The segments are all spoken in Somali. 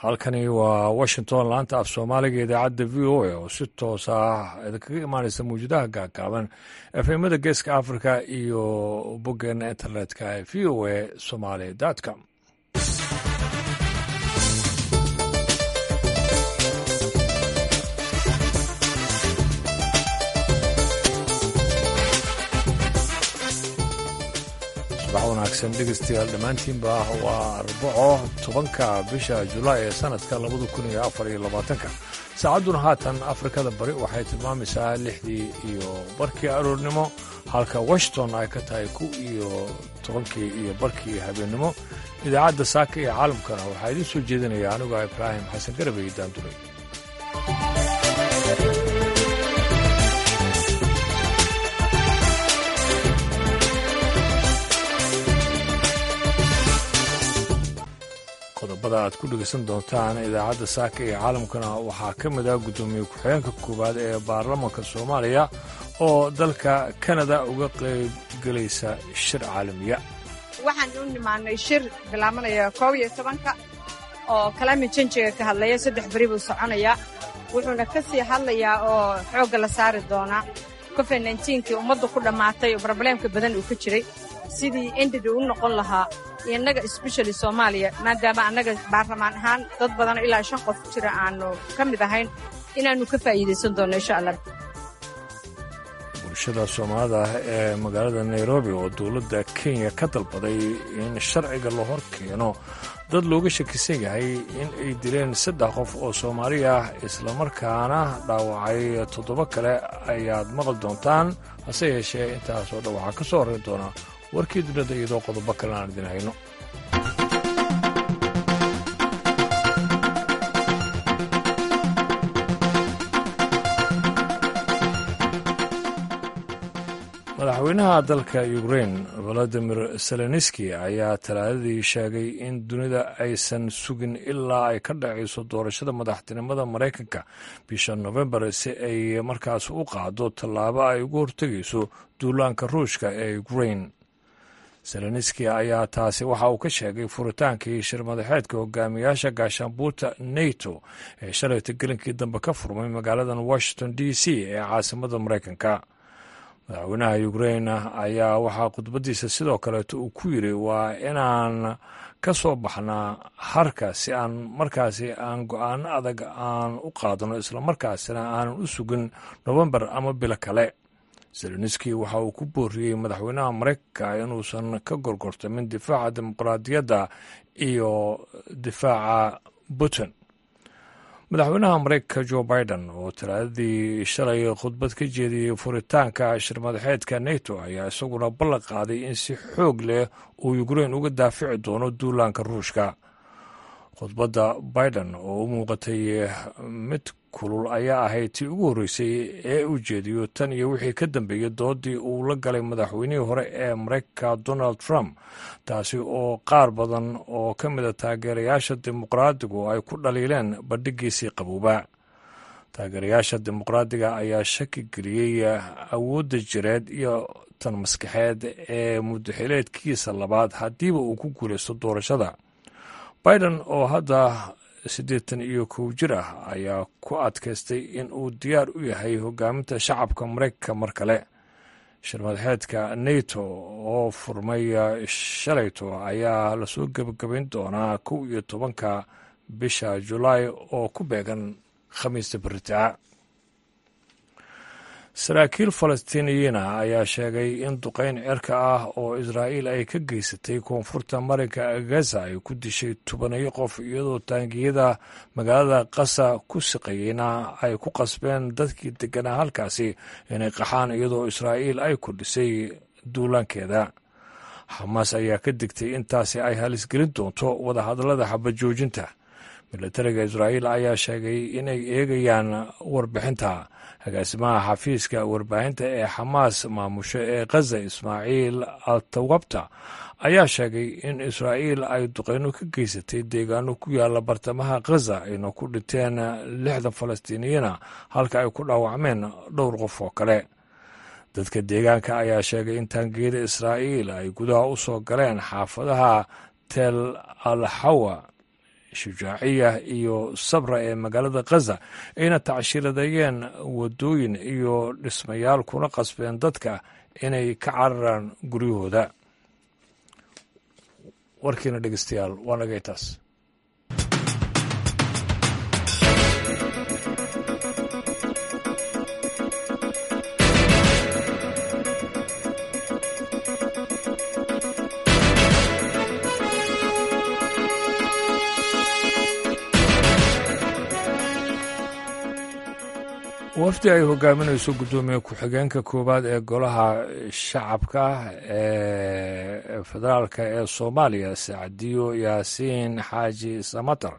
halkani waa washington laanta af soomaaliga idaacadda v o a oo si toos ah idinkaga imaanaysa mawjadaha gaagaaban efemada geeska africa iyo boggeena internetka ee v o a somaly com subax wanaagsan dhegeystayaal dhammaantiinba waa arbaco tobanka bisha julaay ee sanadka labada kun iyo afar iyo labaatanka saacadduna haatan afrikada bari waxay tilmaamaysaa lixdii iyo barkii aroornimo halka washington ay ka tahay ku iyo tobankii iyo barkii habeennimo idaacadda saaka iyo caalamkana waxaa idiin soo jeedinaya anigoo ibraahim xasan garabey daanduray qodobada aad ku dhegeysan doontaan idaacadda saaka iyo caalamkana waxaa ka mid ah guddoomiye ku-xigeenka koowaad ee baarlamaanka soomaaliya oo dalka kanada uga qaybgelaysa shir caalamiya waxaan u nimaanay shir bilaabanaya koob iyo tobanka oo kalaamin janjiga ka hadlaya saddex beri buu soconayaa wuxuuna ka sii hadlayaa oo xoogga la saari doonaa covid nnkii ummaddu ku dhammaatay oo brobleemka badan uu ka jiray sidii endida u noqon lahaa innaga sbeshali soomaaliya maadaama annaga baarlamaan ahaan dad badanoo ilaa shan qof jira aannu ka mid ahayn inaannu ka faa'iidaysan doonno insha allah bulshada soomaalida ah ee magaalada nairobi oo dowladda kenya ka dalbaday in sharciga la hor keeno dad looga shakisan yahay in ay dileen saddex qof oo soomaali ah islamarkaana dhaawacay toddoba kale ayaad maqli doontaan hase yeeshee intaasoo dhan waxaa ka soo horrayn doona warkii dunida iyadoo qodobo kale aan idin hayno madaxweynaha dalka ukrain valadimir zelenski ayaa talaadadii sheegay in dunida aysan sugin ilaa ay ka dhacayso doorashada madaxtinimada maraykanka bisha nofembar si ay markaas u qaado tallaabo ay ugu hortegayso duulaanka ruushka ee ukrain zelenski ayaa taasi waxa uu ka sheegay furitaankii shir madaxeedka hogaamiyaasha gaashaanbuurta nato ee shalayta gelinkii dambe ka furmay magaaladan washington d c ee caasimada maraykanka madaxweynaha ukrain ayaa waxaa khudbadiisa sidoo kaleeto uu ku yiri waa inaan ka soo baxnaa harka si aan markaasi aan go-aano adag aan u qaadano islamarkaasina aanan u sugin nofembar ama bilo kale zelenski waxa uu ku booriyey madaxweynaha maraykanka inuusan ka gorgortamin difaaca dimuqraadiyadda iyo difaaca putin madaxweynaha maraykanka jo biden oo talaadadii shalay khudbad ka jeediyey furitaanka shirmadaxeedka nato ayaa isaguna ballan qaaday in si xoog leh uu ukrain uga daafici doono duulaanka ruushka khudbadda biden oo u muuqatay mid kulul ayaa ahayd tii ugu horreysay ee uu jeediyo tan iyo wixii ka dambeeyey doodii uu la galay madaxweynihii hore ee maraykanka donald trump taasi oo qaar badan oo ka mida taageerayaasha dimuqraadigu ay ku dhaliileen bandhigiisii qabooba taageerayaasha dimuqraadiga ayaa shaki geliyey awoodda jireed iyo tan maskaxeed ee mudaxileedkiisa labaad haddiiba uu ku guulaysto doorashada biden oo hadda siddeetan iyo kow jir ah ayaa ku adkaystay in uu diyaar u yahay hogaaminta shacabka maraykanka mar kale shirmadaxeedka nato oo furmay shalayto ayaa lasoo gebagabayn doonaa kow iyo tobanka bisha julaay oo ku beegan khamiista beritaa saraakiil falastiiniyiina ayaa sheegay in duqayn cirka ah oo israa'iil ay ka geysatay koonfurta marinka gaza ay ku dishay tobanayo qof iyadoo taangiyada magaalada qasa ku siqayeyna ay ku qasbeen dadkii deganaa halkaasi inay qaxaan iyadoo israa'iil ay kordhisay duulaankeeda xamaas ayaa ka digtay intaasi ay halisgelin doonto wadahadallada xabajoojinta milatariga israa'iil ayaa sheegay inay eegayaan warbixinta agaasimaha xafiiska warbaahinta ee xamaas maamusho ee khaza ismaaciil altawabta ayaa sheegay in israa'iil ay duqeyno ka geysatay deegaano ku yaala bartamaha khaza ayna ku dhinteen lixdan falastiiniyiina halka ay ku dhaawacmeen dhowr qof oo kale dadka deegaanka ayaa sheegay in taangiyada israa'iil ay gudaha u soo galeen xaafadaha tel al xawa shujaaciya iyo sabra ee magaalada khaza ayna tacshiiradeeyeen waddooyin iyo dhismayaal kuna qasbeen dadka inay ka cararaan guryahooda warkiina dhegeystayaal waa nagay taas wafdi ay hogaaminayso guddoomiye ku-xigeenka koowaad ee golaha shacabka ee federaalka ee soomaaliya sacdiyo yaasiin xaaji samatar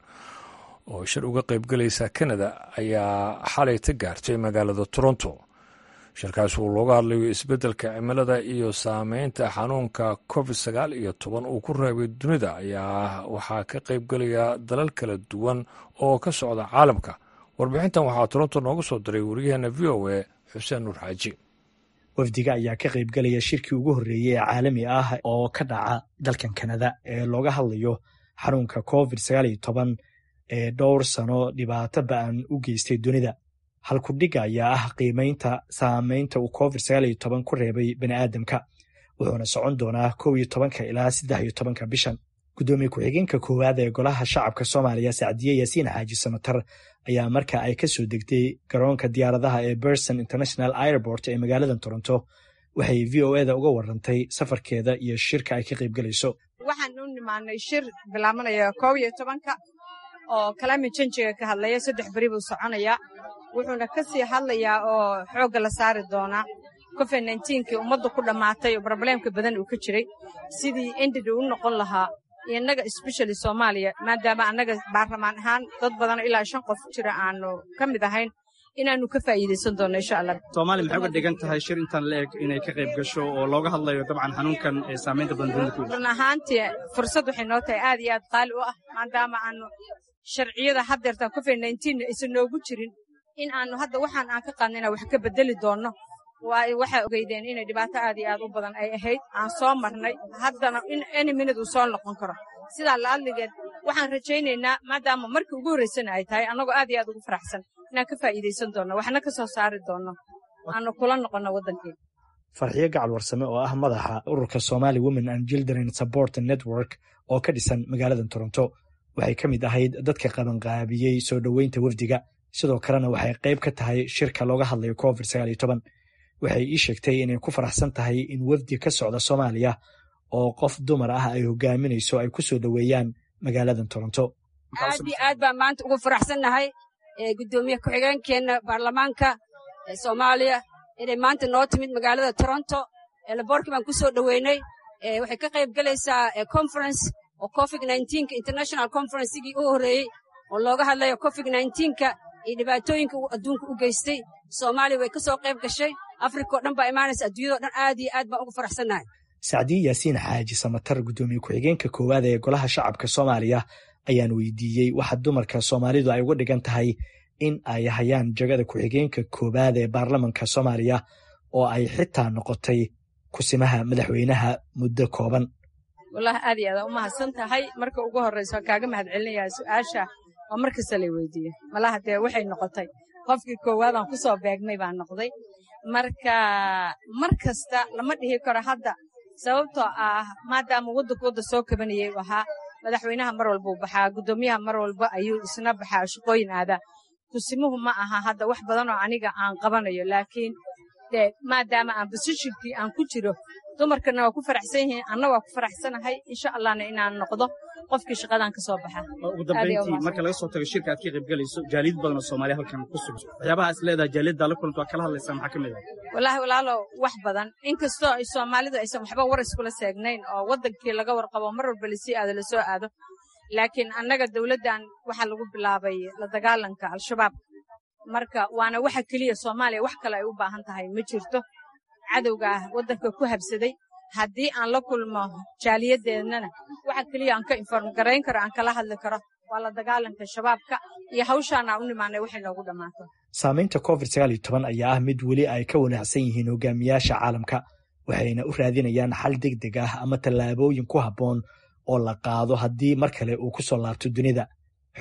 oo shir uga qaybgelaysa kanada ayaa xalay ta gaartay magaalada toronto shirkaas uu looga hadlayo isbeddelka cimilada iyo saameynta xanuunka covid sagaal iyo toban uu ku reebay dunida ayaa waxaa ka qaybgelaya dalal kala duwan oo ka socda caalamka warbixintan waxaa toronto noogu soo diray wariyaheena v o a xuseen nuur xaaji wafdiga ayaa ka qaybgelaya shirkii ugu horreeyey ee caalami ah oo ka dhaca dalkan kanada ee looga hadlayo xanuunka covid sagaal iyo toban ee dhowr sano dhibaato ba'an u geystay dunida halkudhiga ayaa ah qiimaynta saameynta uu covid sagaal iyo toban ku reebay bani'aadamka wuxuuna socon doonaa kow iyo tobanka ilaa saddex iyo tobanka bishan guddoomiye ku-xigeenka koowaad ee golaha shacabka soomaaliya sacdiye yaasiin xaaji samatar ayaa marka ay ka soo degtay garoonka diyaaradaha ee berson international airport ee magaalada toronto waxay v o eda uga warantay safarkeeda iyo shirka ay ka qaybgelayso waxaan u nimaanay shir bilaabanaya koob iyo tobanka oo kalaami janjiga ka hadlaya saddex beri buu soconayaa wuxuuna ka sii hadlayaa oo xoogga la saari doonaa covid nnteenkii ummadda ku dhammaatay oo brobleemka badan uu ka jiray sidii endida u noqon lahaa innaga especially soomaaliya maadaama annaga baarlamaan ahaan dad badanoo ilaa shan qof jira aanu ka mid ahayn inaannu ka faa'iidaysan doonno insha allah soomaaliya maxay uga dhigan tahay shir intaan la eg inay ka qayb gasho oo looga hadlayo dabcan xanuunkan ee saamaynta badan dunida ku run ahaantii fursad waxay noo tahay aad iyo aad qaali u ah maadaama aanu sharciyada haddeertan covid nnteenna aysan noogu jirin in aanu hadda waxaan aan ka qaadnayna wax ka beddeli doonno waayo waxaa ogeydeen inay dhibaato aad iyo aad u badan ay ahayd aan soo marnay haddana in any minute uu soo noqon karo sidaa la'adligeed waxaan rajaynaynaa maadaama markii ugu horraysana ay tahay annagoo aad iyo aad ugu faraxsan inaan ka faa'iidaysan doonno waxna ka soo saari doonno aanu kula noqonno waddankeena farxiyo gacal warsame oo ah madaxa ururka somali women and children support network oo ka dhisan magaalada toronto waxay ka mid ahayd dadka qabanqaabiyey soo dhoweynta wafdiga sidoo kalena waxay qayb ka tahay shirka looga hadlayo covid sagaal iyo toban waxay ii sheegtay inay ku faraxsan tahay in wafdi ka socda soomaaliya oo qof dumar ah ay hogaaminayso ay ku soo dhoweeyaan magaaladan toronto aad iyo aad baan maanta ugu faraxsannahay guddoomiye ku-xigeenkeenna baarlamaanka soomaaliya inay maanta noo timid magaalada toronto laboorkii baan ku soo dhoweynay waxay ka qayb gelaysaa conference oo covid nnteenka international conferencegii u horreeyey oo looga hadlayo covid nteenka iyo dhibaatooyinka uu adduunka u geystay soomaaliya way ka soo qayb gashay afrika oo dhan baa imaanaysa adduunyado dhan aad iyo aad baan ugu faraxsannahay sacdiye yaasiin xaaji samatar guddoomiye ku-xigeenka koowaad ee golaha shacabka soomaaliya ayaan weydiiyey waxa dumarka soomaalidu ay uga dhigan tahay in ay hayaan jagada ku-xigeenka koowaad ee baarlamanka soomaaliya oo ay xitaa noqotay kusimaha madaxweynaha muddo kooban wallahi aad iyo aadaan u mahadsan tahay marka ugu horraysa waan kaaga mahad celinayaa su'aasha oo mar kasta lay weydiiye malaha dee waxay noqotay qofkii koowaadaan ku soo beegmay baan noqday marka mar kasta lama dhihi karo hadda sababtoo ah maadaama waddanku wadda soo kabanayay u ahaa madaxweynaha mar walbuu baxaa guddoomiyaha mar walba ayuu isna baxaa shaqooyin aadaa kusimuhu ma aha hadda wax badanoo aniga aan qabanayo laakiin dee maadaama aan bosishinkii aan ku jiro dumarkana waa ku faraxsan yihiin anna waa ku faraxsanahay insha allahna inaan noqdo qofkii shaqadan ka soo baxa ugu dambayntii marka laga soo tago shirka aad ka qayb gelayso jaaliyad badan oo soomaaliya halkan ku sugan waxyaabaha is leedahay jaaliyadda la kulanta waa kala hadlaysaa maxaa ka mid ah wallaahi walaalow wax badan inkastoo ay soomaalidu aysan waxba war iskula seegnayn oo waddankii laga warqabo mar walba lasii aado lasoo aado laakiin annaga dawladdan waxaa lagu bilaabay la dagaalanka al-shabaab marka waana waxa keliya soomaaliya wax kale ay u baahan tahay ma jirto cadowga ah waddanka ku habsaday haddii aan la kulmo jaaliyaddeennana waxa keliya aan ka inform garayn karo aan kala hadli karo waa la dagaalanka shabaabka iyo hawshaana u nimaanay waxay noogu dhammaato saamaynta covid sagaal iyo toban ayaa ah mid weli ay ka wanaacsan yihiin hogaamiyaasha caalamka waxayna u raadinayaan xal deg deg ah ama tallaabooyin ku habboon oo la qaado haddii mar kale uu ku soo laabto dunida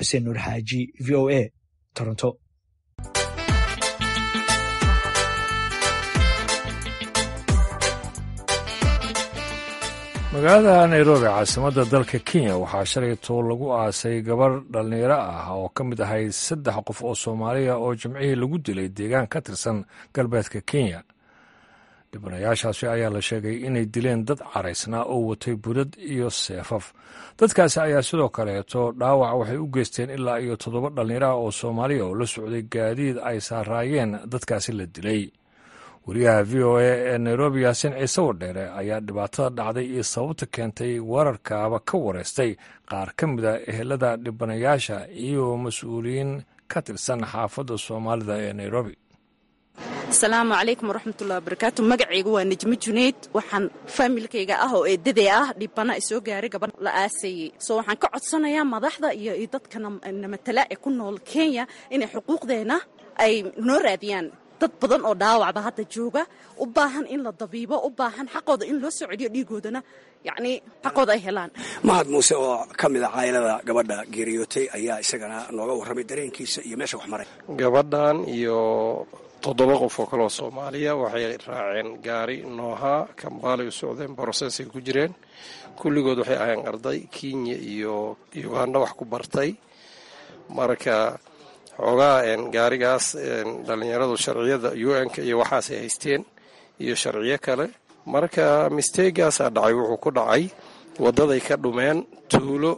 xuseen nuur xaaji v o a toronto magaalada nairobi caasimadda dalka kenya waxaa shalay too lagu aasay gabar dhallinyaro ah oo ka mid ahayd saddex qof oo soomaaliya oo jimcihii lagu dilay deegaan ka tirsan galbeedka kenya dhibanayaashaasi ayaa la sheegay inay dileen dad caraysnaa oo watay budad iyo seefaf dadkaasi ayaa sidoo kaleeto dhaawac waxay u geysteen ilaa iyo toddoba dhallinyaro ah oo soomaaliya oo la socday gaadiid ay saaraayeen dadkaasi la dilay wariyaha v o a ee nairobi yaasin ciise wadheere ayaa dhibaatada dhacday iyo sababta keentay weerarkaaba ka wareystay qaar ka mid a ehelada dhibanayaasha iyo mas-uuliyiin ka tirsan xaafadda soomaalida ee nairobi asalaamu calaykum waraxmatullahi wabarakaatu magacaygu waa nejmo junayd waxaan faamilkayga ah oo eedadee ah dhibana isoo gaaray gabadh la aasayey soo waxaan ka codsanayaa madaxda iyo dadka namatala ee ku nool kenya inay xuquuqdeenna ay noo raadiyaan dad badan oo dhaawacba hadda jooga u baahan in la dabiibo u baahan xaqooda in loo soo celiyo dhiigoodana yacnii xaqooda ay helaan mahad muuse oo ka mid a caylada gabadha geeriyootay ayaa isagana nooga warramay dareenkiisa iyo meesha wax maray gabadhan iyo toddoba qof oo kaleoo soomaaliya waxay raaceen gaari noohaa kambaalay u socdeen borosesay ku jireen kulligood waxay ahayeen arday kenya iyo uganda wax ku bartay marka xoogaa gaarigaas dhallinyaradu sharciyada u n-ka iyo waxaasay haysteen iyo sharciyo kale marka misteegaasaa dhacay wuxuu ku dhacay waddaday ka dhumeen tuulo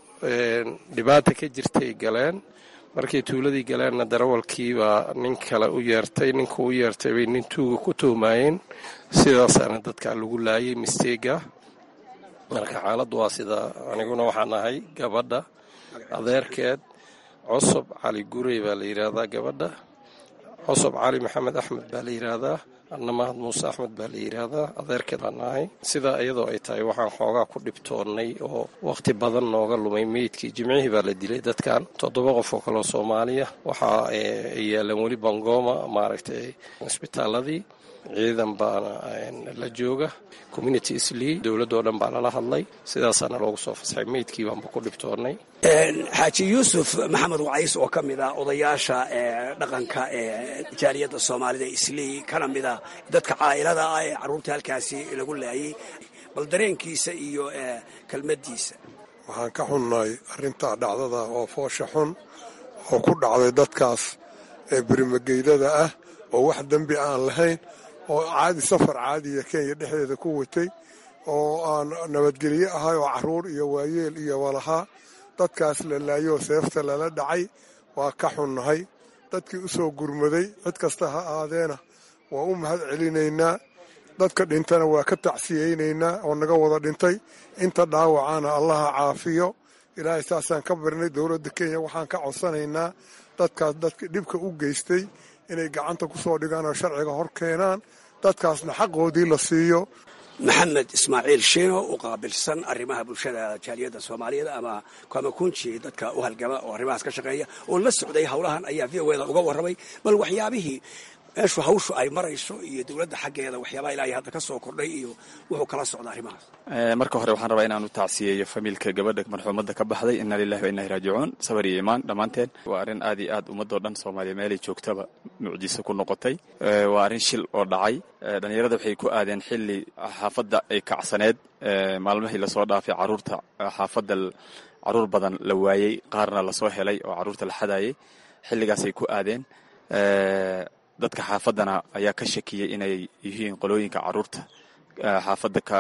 dhibaata ka jirtay galeen markay tuuladii galeenna darawalkiibaa nin kale u yeertay ninka u yeertay bay nin tuuga ku tuhmaayeen sidaasaana dadkaa lagu laayay misteega marka xaaladdu waa sida aniguna waxaan ahay gabadha adeerkeed cosob cali gurey baa la yidhaahdaa gabadha cosob cali maxamed axmed baa la yidhaahdaa anna mahad muuse axmed baa la yidhaahdaa adeerkeed baan ahay sidaa iyadoo ay tahay waxaan xoogaa ku dhibtoonnay oo wakhti badan nooga lumay meydkii jimcihii baa la dilay dadkan toddoba qof oo kaleo soomaaliya waxaa ay yaaleen weli bangoma maaragtay isbitaaladii ciidan baana la jooga community islii dowladdoo dhan baa lala hadlay sidaasaana loogu soo fasaxay meydkii baanba ku dhibtoonnay xaaji yuusuf maxamed wacays oo ka mid ah odayaasha dhaqanka ee jaaliyadda soomaalida islii kana mid ah dadka caa'ilada ah ee carruurta halkaasi lagu laayay bal dareenkiisa iyo kelmaddiisa waxaan ka xunnahay arrintaa dhacdada oo foosha xun oo ku dhacday dadkaas ee berimageydada ah oo wax dembi aan lahayn oo caadi safar caadiya kenya dhexdeeda ku watay oo aan nabadgelye ahay oo carruur iyo waayeel iyo walahaa dadkaas la laayoo seefta lala dhacay waa ka xunnahay dadkii u soo gurmaday cid kasta ha aadeena waa u mahad celinaynaa dadka dhintana waa ka tacsiyeynaynaa oo naga wada dhintay inta dhaawacana allaha caafiyo ilaahay saasaan ka barnay dowladda kenya waxaan ka codsanaynaa dadkaas dadka dhibka u geystay inay gacanta ku soo dhigaan oo sharciga hor keenaan dadkaasna xaqoodii la siiyo maxamed ismaaciil shiino u qaabilsan arrimaha bulshada jaaliyadda soomaaliyeed ama kamakunji dadka u halgama oo arrimahaas ka shaqeeya oo la socday howlahan ayaa v o eda uga warramay bal waxyaabihii meeshu hawshu ay marayso iyo dowladda xaggeeda waxyaabaha ilaahay hadda ka soo kordhay iyo wuxuu kala socda arrimahaas marka hore waxaan rabaa inaanu tacsiyeeyo famiilka gabadha marxuumadda ka baxday inna lilahi wa inna ilahi raajicuun sabar iyo imaan dhammaanteen waa arrin aad iyo aad ummadoo dhan soomaaliya meelay joogtaba mucjiso ku noqotay waa arrin shil oo dhacay dhallinyarada waxay ku aadeen xilli xaafadda ay kacsaneed maalmihii lasoo dhaafay caruurta xaafadda caruur badan la waayey qaarna lasoo helay oo caruurta la xadaayay xilligaasay ku aadeen dadka xaafaddana ayaa ka shakiyey inay yihiin qolooyinka caruurta xaafadda ka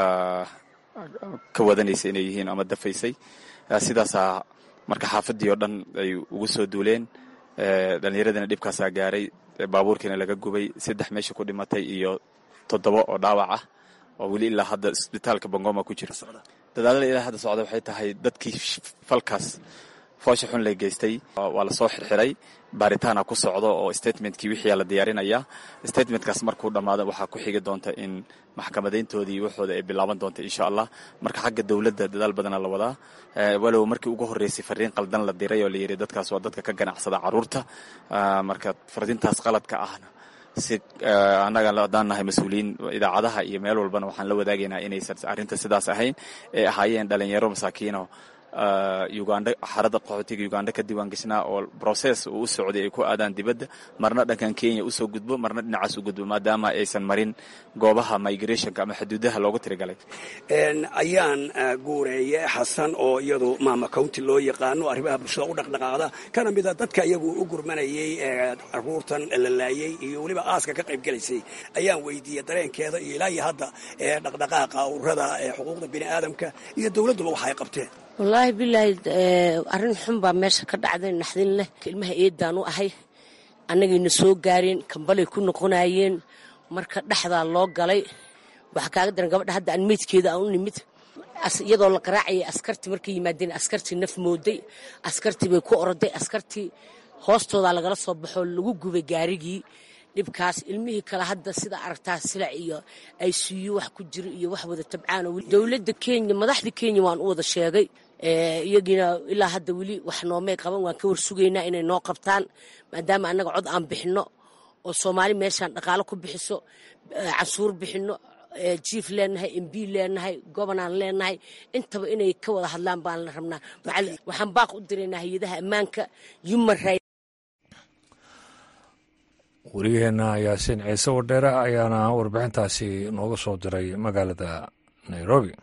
ka wadanaysa inay yihiin ama dafaysay sidaasaa marka xaafaddii oo dhan ay ugu soo duuleen dhallinyaradina dhibkaasaa gaaray baabuurkiina laga gubay saddex meesha ku dhimatay iyo toddoba oo dhaawac ah oo weli ilaa hadda isbitaalka bangoma ku jira dadaalada ilaa hadda socda waxay tahay dadkii falkaas foosha xun la geystay waa lasoo xirxiray baaritaana ku socdo oo statementkii wixii la diyaarinayaa statementkaas markuu dhammaado waxaa ku xigi doonta in maxkamadayntoodii waxooda ay bilaaban doonta insha allah marka xagga dowladda dadaal badana la wadaa walow markii ugu horreysay fariin qaldan la diray oo la yidhi dadkaas waa dadka ka ganacsada caruurta marka fariintaas qaladka ahna si annaga haddaan nahay mas-uuliyiin idaacadaha iyo meel walbana waxaan la wadaagaynaa inaysan arrinta sidaas ahayn ee ahaayeen dhalinyaro masaakiino uganda xarada qaxootiga uganda ka diiwaan geshnaa oo broses uu u socday ay ku aadaan dibadda marna dhankan kenya usoo gudbo marna dhinacaas u gudbo maadaama aysan marin goobaha migrationka ama xuduudaha loogu tirigalay ayaan guureeye xasan oo iyadu maama county loo yaqaano arrimaha bulshada u dhaqdhaqaaqda kana mida dadka iyagu u gurmanayay caruurtan la laayey iyo weliba aaska ka qayb gelaysay ayaan weydiiyey dareenkeeda iyo ilaa iyo hadda dhaqdhaqaaqa ururada xuquuqda bini aadamka iyo dowladduba waxa ay qabteen wallaahi bilaahi arrin xun baa meesha ka dhacday naxdin leh ilmaha eedaan u ahay annagayna soo gaareen kambalay ku noqonayeen marka dhexdaa loo galay waxaa kaaga daran gabadha hadda aan meydkeeda aan u nimid iyadoo la qaraacayay askartii markay yimaadeen askartii naf mooday askartii bay ku oroday askartii hoostoodaa lagala soo baxoo lagu gubay gaarigii dhibkaas ilmihii kale hadda sida aragtaa silac iyo ay siiyo wax ku jiro iyo wax wada tabcaan dowladda kenya madaxda kenya waan u wada sheegay iyagiina ilaa hadda weli wax noomay qaban waan ka warsugaynaa inay noo qabtaan maadaama annaga cod aan bixinno oo soomaali meeshaan dhaqaalo ku bixiso cashuur bixinno jief leenahay mb leenahay gobonaan leenahay intaba inay ka wada hadlaan baan la rabnaa waxaan baaq u diraynaa hay-adaha ammaanka human right wariyaheenna yaasiin ciise wadheere ayaana warbixintaasi nooga soo diray magaalada nairobi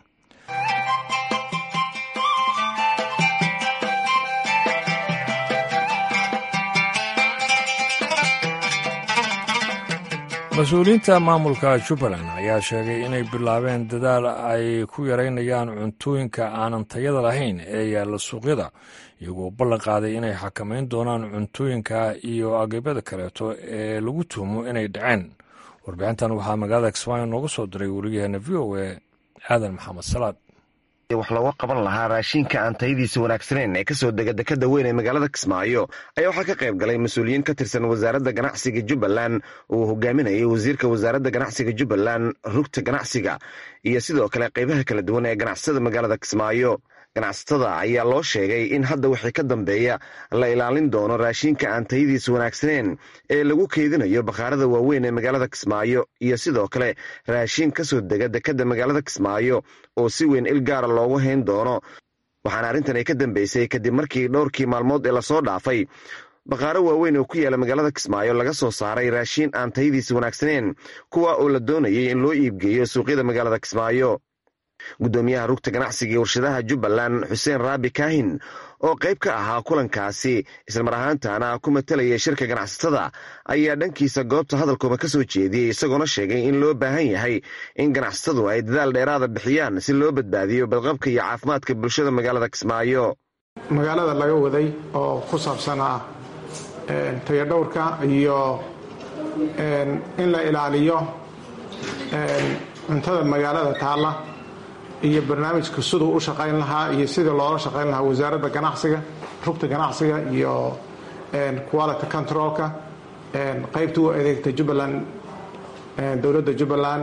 mas-uuliyiinta maamulka jubbaland ayaa sheegay inay bilaabeen dadaal ay ku yaraynayaan cuntooyinka aanan tayada lahayn ee yaalla suuqyada iyagoo ballan qaaday inay xakamayn doonaan cuntooyinka iyo agabyada kaleeto ee lagu tuhmo inay dhaceen warbixintan waxaa magaalada kismaayo nooga soo diray wariyaheena v o e aadan maxamed salaad wax looga qaban lahaa raashinka aan tayadiisa wanaagsaneyn ee kasoo dega dekada weyn ee magaalada kismaayo ayaa waxaa ka qayb galay mas-uuliyiin ka tirsan wasaaradda ganacsiga jubbaland uu hogaaminayay wasiirka wasaaradda ganacsiga jubbaland rugta ganacsiga iyo sidoo kale qaybaha kala duwan ee ganacsatada magaalada kismaayo ganacsatada ayaa loo sheegay in hadda wixii ka dambeeya la ilaalin doono raashinka aan tayadiisa wanaagsaneyn ee lagu keydinayo bakhaarada waaweyn ee magaalada kismaayo iyo sidoo kale raashin ka soo dega dekadda magaalada kismaayo oo si weyn il gaara loogu hayn doono waxaana arrintan ay ka dambeysay kadib markii dhowrkii maalmood ee lasoo dhaafay bakhaaro waaweyn oo ku yaala magaalada kismaayo laga soo saaray raashin aan tayadiisa wanaagsaneyn kuwa oo la doonayay in loo iibgeeyo suuqyada magaalada kismaayo guddoomiyaha rugta ganacsiga iyo warshadaha jubbaland xuseen raabi kaahin oo qayb ka ahaa kulankaasi islamar ahaantana ku matalayay shirka ganacsatada ayaa dhankiisa goobta hadalkooda ka soo jeediyey isagoona sheegay in loo baahan yahay in ganacsatadu ay dadaal dheeraada bixiyaan si loo badbaadiyo badqabka iyo caafimaadka bulshada magaalada kismaayo magaalada laga waday oo ku saabsanaa tayadhowrka iyo in la ilaaliyo cuntada magaalada taalla iyo barnaamijka siduu u shaqayn lahaa iyo sidii loola shaqayn lahaa wasaaradda ganacsiga rugta ganacsiga iyo quality controlka qaybta u adeegta jubbaland dowladda jubbaland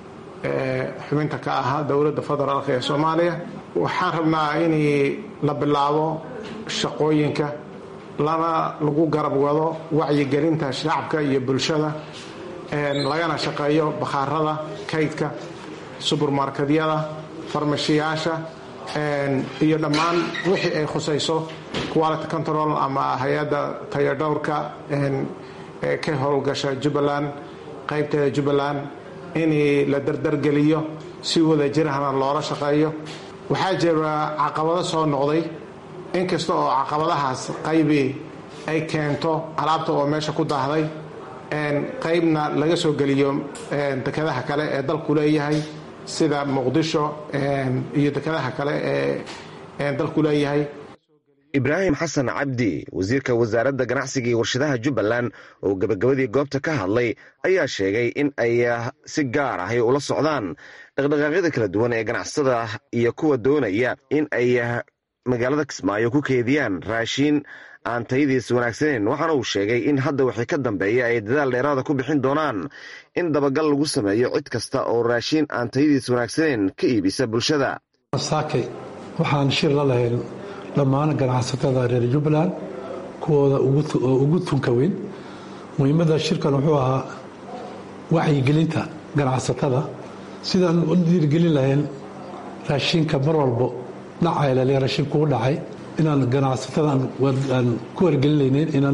xubinta ka ahaa dowladda federaalk ee soomaaliya waxaan rabnaa in la bilaabo shaqooyinka lana lagu garab wado wacyigelinta shacabka iyo bulshada lagana shaqeeyo bakhaarada kaydka subermarkedyada farmashiyaasha iyo dhammaan wixii ay khusayso quality control ama hay-adda tayadhowrka ee ka howlgasha jubbaland qaybteeda jubbaland in la dardargeliyo si wada jirahna loola shaqeeyo waxaa jira caqabado soo noqday inkasta oo caqabadahaas qaybi ay keento alaabta oo meesha ku daahday qaybna laga soo geliyo dekadaha kale ee dalku leeyahay sida muqdisho iyo dekadaha kale ee dalku leeyahay ibraahim xasan cabdi wasiirka wasaaradda ganacsiga iyo warshadaha jubbaland oo gebagabadii goobta ka hadlay ayaa sheegay in ay si gaar ahay ula socdaan dhaqdhaqaaqyada kala duwan ee ganacsatada iyo kuwa doonaya in ay magaalada kismaayo ku keediyaan raashiin aan tayadiisa wanaagsaneyn waxaana uu sheegay in hadda wixii ka dambeeya ay dadaal dheeraada ku bixin doonaan in dabagal lagu sameeyo cid kasta oo raashiin aan tayadiisa wanaagsaneyn ka iibisa bulshada saakay waxaan shir la lahayn dhammaan ganacsatada reer jubbaland kuwooda ugu tunka weyn muhiimadda shirkan wuxuu ahaa wacyigelinta ganacsatada sidaan u dhiirgelin lahayn raashinka mar walbo dhacay laliya raashin kuu dhacay inaan ganacsatada aan ku wargelinaynin inaan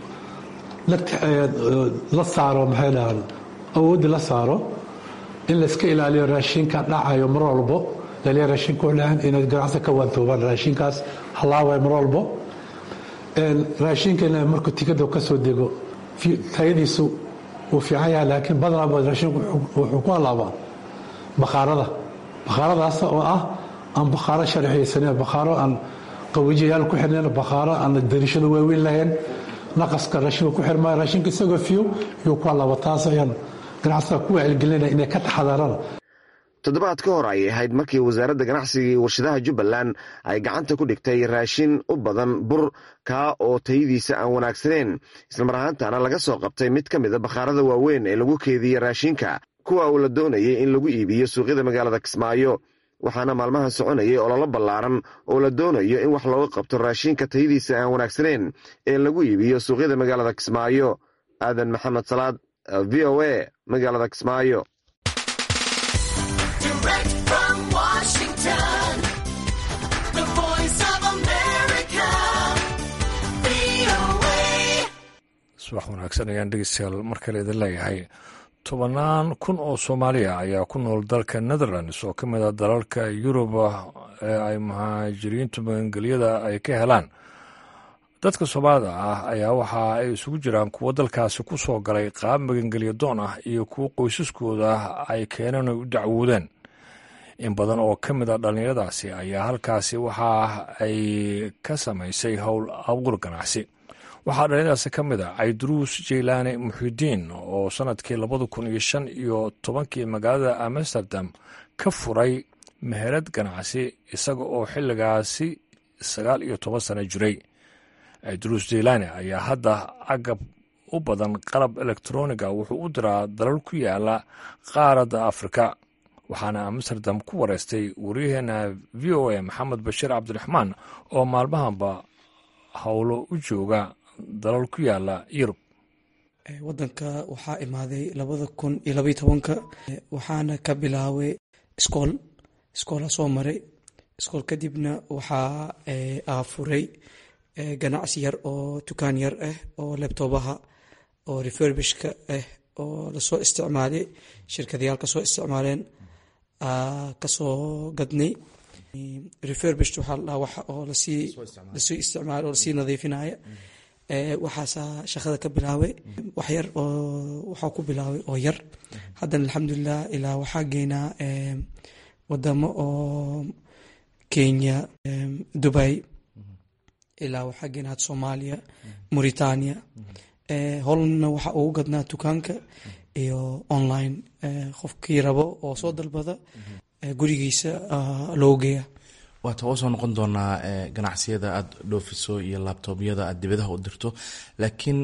la saaro maxay dhahaan awoodda la saaro in layska ilaaliyo raashinka dhacayo mar walbo laliya raashin kuu dhacan inaad ganacsi ka waantoobaan raashinkaas halaaway mar walbo raashinka markuu tikada ka soo dego tayadiisu wuu fiican yahay laakiin badanaa raashinku wuxuu ku halaabaa bakhaarada bakhaaradaas oo ah aan bakhaaro sharciyeysanen bakhaaro aan qawijiyayaal ku xirnayn bakhaaro aan darishada waaweyn lahayn naqaska raashinka ku xirmaayo raashinka isagoo fiyo yuu ku halaaba taas ayaan ganacsatada ku wacyigelinaya inay ka taxadaraan toddobaad ka hor ayay ahayd markii wasaaradda ganacsiga iyo warshadaha jubbaland ay gacanta ku dhigtay raashin u badan bur kaa oo tayadiisa aan wanaagsaneyn islamar ahaantana laga soo qabtay mid ka mida bakhaarada waaweyn ee lagu keediye raashinka kuwa uu la doonayay in lagu iibiyo suuqyada magaalada kismaayo waxaana maalmahan soconayay ololo ballaaran oo la doonayo in wax looga qabto raashinka tayadiisa aan wanaagsaneyn ee lagu iibiyo suuqyada magaalada kismaayo aadan maxamed salaad v o a magaalada kismaayo subax wanaagsan ayaan dhegeystayaal mar kale idin leeyahay tobannaan kun oo soomaaliya ayaa ku nool dalka netherlands oo ka mid a dalalka yuruba ee ay muhaajiriintu magangelyada ay ka helaan dadka soomaalida ah ayaa waxa ay isugu jiraan kuwo dalkaasi ku soo galay qaab magangelya doon ah iyo kuwo qoysaskooda ay keeneen ay u dacwoodeen in badan oo ka mid a dhallinyaradaasi ayaa halkaasi waxa ay ka samaysay howl abuur ganacsi waxaa dhallinyaradaasi ka mid a cayduruus jeylaane muxidiin oo sannadkii labada kun iyo shan iyo tobankii magaalada amsterdam ka furay meherad ganacsi isaga oo xilligaasi sagaal iyo toban sano jiray cayduruus jeylaane ayaa hadda agab u badan qalab elektroniga wuxuu u diraa dalal ku yaala qaaradda afrika waxaana amsterdam ku wareystay waryaheena v o a maxamed bashiir cabdiraxmaan oo maalmahanba howlo u jooga dalal ku yaala yurub wadanka waxaa imaaday labada kun iyo labaiy tobanka waxaana ka bilaabay iskool iskoola soo maray iskool kadibna waxaa aafuray ganacsi yar oo dukaan yar ah oo lebtoobaha oo refurbishka ah oo lasoo isticmaalay shirkadayaal kasoo isticmaaleen kasoo gadnay refurbish waxaa ladhaha wax oo lasii lasii isticmaal oo lasii nadiifinaya waxaasaa shaqada ka bilaabay wax yar oo waxaa ku bilaabay oo yar haddana alxamdulilah ilaa waxaa geynaa wadamo oo kenya dubai ilaa waxaa geynaa had soomaaliya mauritania hollandna waxaa ugu gadnaa dukaanka iyo online qofkii rabo oo soo dalbada gurigiisa loo geeya waata oo soo noqon doonaa ganacsiyada aada dhoofiso iyo laabtoobyada aad dibadaha u dirto laakiin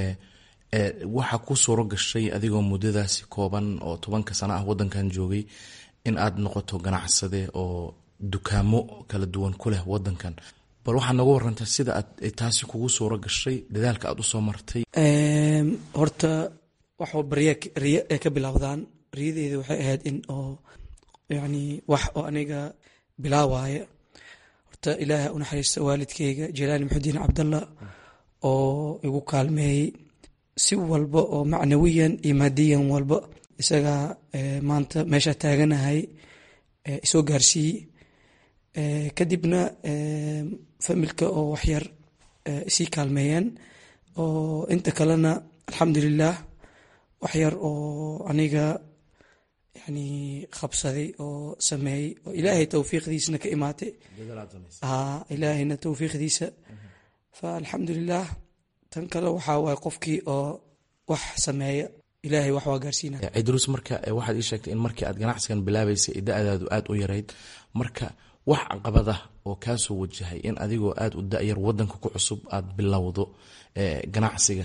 waxaa ku suuro gashay adigoo muddadaasi kooban oo tobanka sano ah wadankan joogay in aad noqoto ganacsade oo dukaamo kala duwan ku leh wadankan bal waxaad nooga warantaa sida aad taasi kugu suuro gashay dadaalka aad usoo martay horta wax walba riya riya ay ka bilaawdaan riyadeeda waxay ahayd in oo yacni wax oo aniga bilaawaya horta ilaaha u naxariista waalidkeyga jelaani maxudiin cabdallah oo igu kaalmeeyey si walba oo macnawiyan iyo maadiyan walba isagaa maanta meesha taaganahay isoo gaarsiiyey kadibna familka oo waxyar isii kaalmeeyeen oo inta kalena alxamdulilah waxyar oo aniga yani qabsaday oo sameeyey oo ilaahay towfiiqdiisana ka imaatay ilaahayna towfiiqdiisa fa alxamdulilah tan kale waxaa waay qofkii oo wax sameeya ilaahay wax waa gaarsiinaya cidruus marka waxaad ii sheegtay in markii aad ganacsigan bilaabaysay da-daadu aada u yarayd marka wax caqabada oo kaa soo wajahay in adigoo aada u da-yar wadanka ku cusub aada bilowdo ganacsiga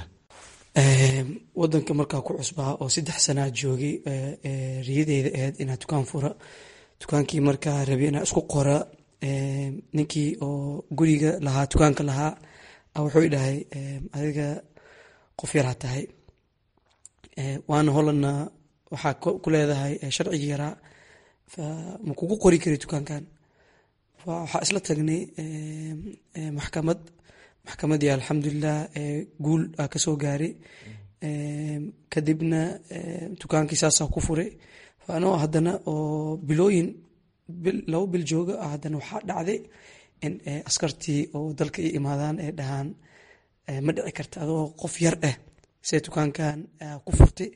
wadanka markaa ku cusbaa oo saddex sanaa joogay riyadeyda ahayd inaa dukaan fura dukaankii markaa rabi inaa isku qora ninkii oo guriga lahaa dukaanka lahaa wuxuu dhahay adiga qof yaraa tahay waana holanna waxaa ku leedahay sharcigii yaraa ma kugu qori kari dukaankan waxaa isla tagnay maxkamad maxkamadii alxamdulilah guul aa kasoo gaaray kadibna dukaankii saasaa ku furay anoo haddana oo bilooyin labo bil jooga haddana waxaa dhacday in askartii oo dalka i imaadaan ee dhahaan ma dhici karta adoo qof yar ah see dukaankan ku furtay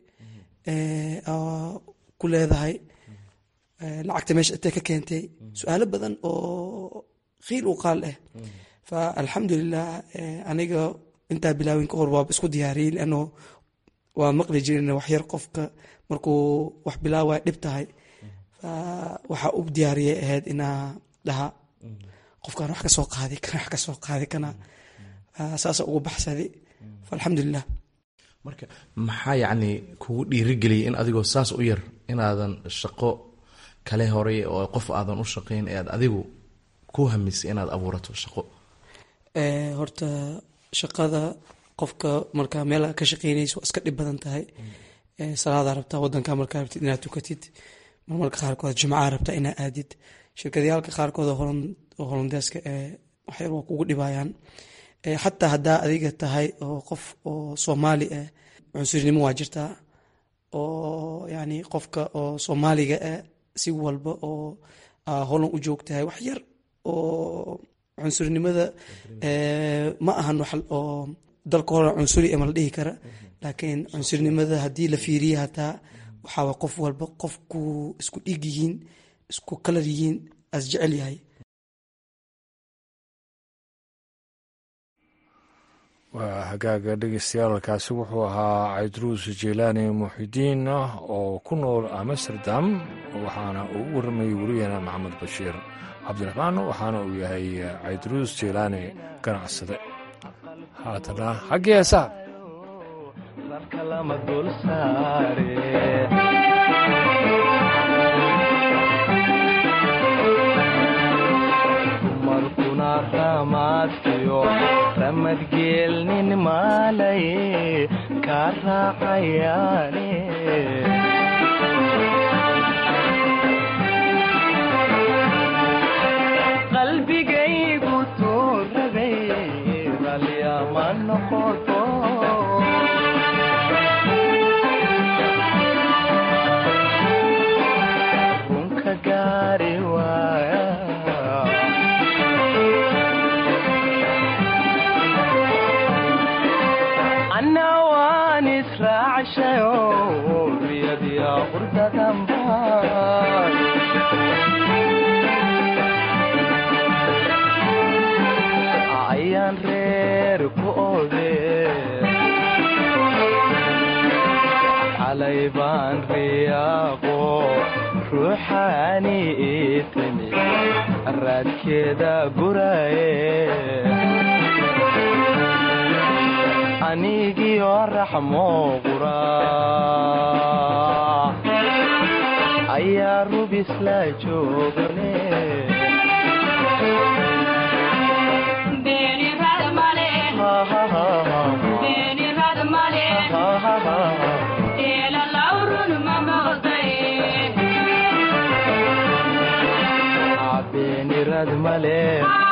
ku leedahay lacagta meesha intee ka keentay su-aalo badan oo khiil u qaal ah fa alxamdulilah aniga intaa bilaawin ka hor waaba isku diyaariyey leano waa maqli jirin waxyar qofka markuu wax bilaawaya dhib tahay fa waxaa u diyaariyay ahayd inaa dhaha qofkaan wax kasoo qaadi kana wax kasoo qaadi kana saasa ugu baxsaday fa alxamdulilah marka maxaa yacni kugu dhiirigeliyay in adigoo saas u yar inaadan shaqo kale horay oo qof aadan u shaqayn ee aad adigu ku hamisay inaad abuurato shaqo horta shaqada qofka markaa meel ka shaqeynayso waa iska dhib badan tahay salaadaa rabtaa wadanka markaa rabtid inaad tukatid marmarka qaarkood jimcaha rabtaa inaad aadid shirkadyaalka qaarkood oo holandeeska ee waxyar waa kugu dhibayaan xataa haddaa adiga tahay oo qof oo soomaali ah cunsurnimo waa jirtaa oo yani qofka oo soomaaliga ah si walba oo holan u joogtahay wax yar oo cunsurnimada ma ahan wax oo dalka hore cunsuri ma la dhihi kara laakiin cunsurnimada haddii la fiiriya hataa waxaa qof walba qofku isku dhig yihiin isku kalar yihiin as jecel yahay waa hagaaga dhegeystayaaalkaasi wuxuu ahaa caydruus jeylaani muxidiin oo ku nool amsterdam waxaana uu u warramayay weriyaheena maxamed bashiir cabdiraxmaan waxaana uu yahay caydruus jeylaani ganacsade haatana xaggii heesaa ramadgeelnin maalaye kaa raacayaane qalbigaygu tuurabay ralyama noqoto runka gaari waaya ayaan reer ku ode xalay baan riyaaqo ruuxaani ii timi raadkeeda guraye anigio raxmo qura ayaa rubis la joogane beenirad male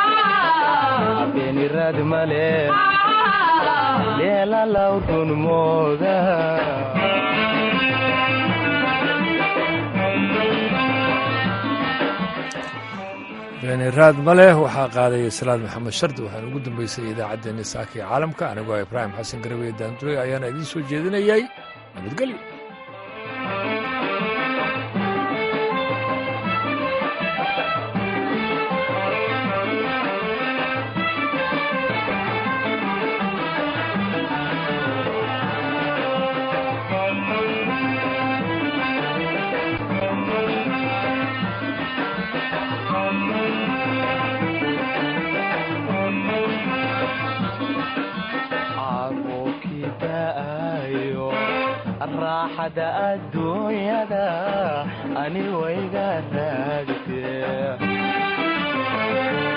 beenirad male leelalaw run mooda beeniraad ma leh waxaa qaadaya salaad maxamed shardi waxaana ugu dambeysay idaacaddeenni saaka ee caalamka anigoo ibraahim xasan garaweye daanduray ayaana idiin soo jeedinayay nabadgelyo raaxada adduunyada ani wayga raagte